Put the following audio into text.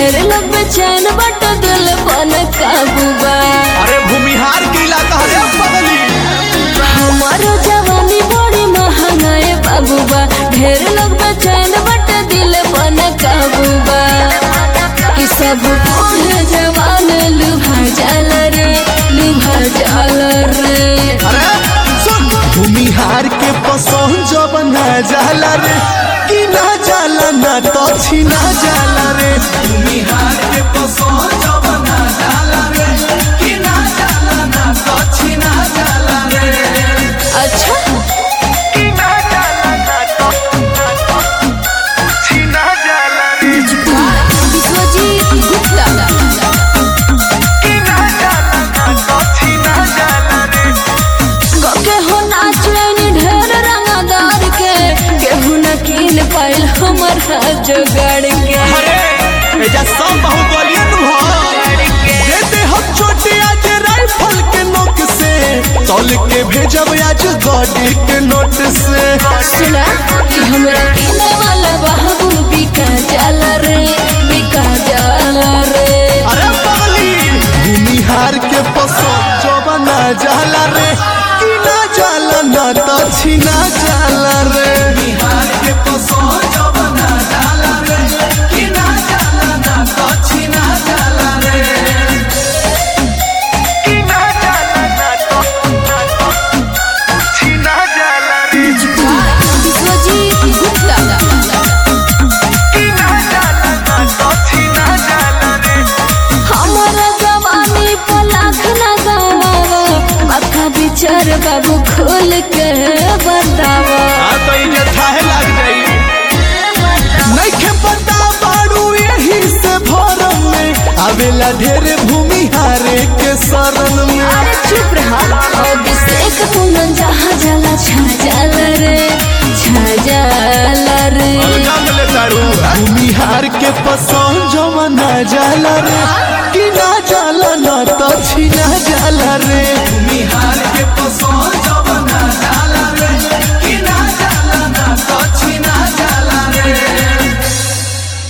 ढेर लोग बेचैन बट दिल पन काबू बा अरे भूमिहार के इलाका है पगली हमारो जवानी बड़ी महंगा है बाबू बा ढेर लोग बेचैन बट दिल पन काबू बा कि सब बूढ़ जवान लुभा जाल रे लुभा जाल रे अरे सुन भूमिहार के पसंद जब ना जाला रे कि ना जाला ना तो छीना जाला रे भूमिहार के पसंद जब ना जाला रे कि ना जाला ना तो छीना जाला रे अच्छा कि ना जाला ना तो छीना जाला रे विश्वजीत गुप्ता कि ना जाला ना तो छीना जाला रे के हो नाचनी ढेर रंगदार के केहू न कीन पाइल हमर जोगाड़ के अरे एजा सब बाहुबली नु हो देते हम छोटे आज राइफल के नोक से तौल के भेजब आज गाड़ी के नोट से सुना कि हमरा किने वाला बाबू बिका जाला रे बिका जाला रे अरे पगली भूमिहार के पसंद जो बना जाला रे कि ना जाला ना तो छीना जाला रे बिहार के पसंद जो बना जाला रे कि ना जाला ना तो छीना जाला रे कि ना जाला ना तो छीना जाला रे विश्वजीत गुप्ता कि ना जाला ना तो छीना जाला रे हमारा जवानी पर लाख न गवावा माथा विचार बाबू खोल के बतावा हाँ तो ये थाहे लग जाई नइखे पता बाड़ू यही से भरम में आवेला ढेर भूमि हारे के शरण में अरे चुप रहा अभिषेक कुंदन जहाँ जाला छा जाला रे छा जाला रे भूमि हार के पसंद जो मना जाला रे कि ना जाला ना तो छीना जाला रे भूमि हार के पसंद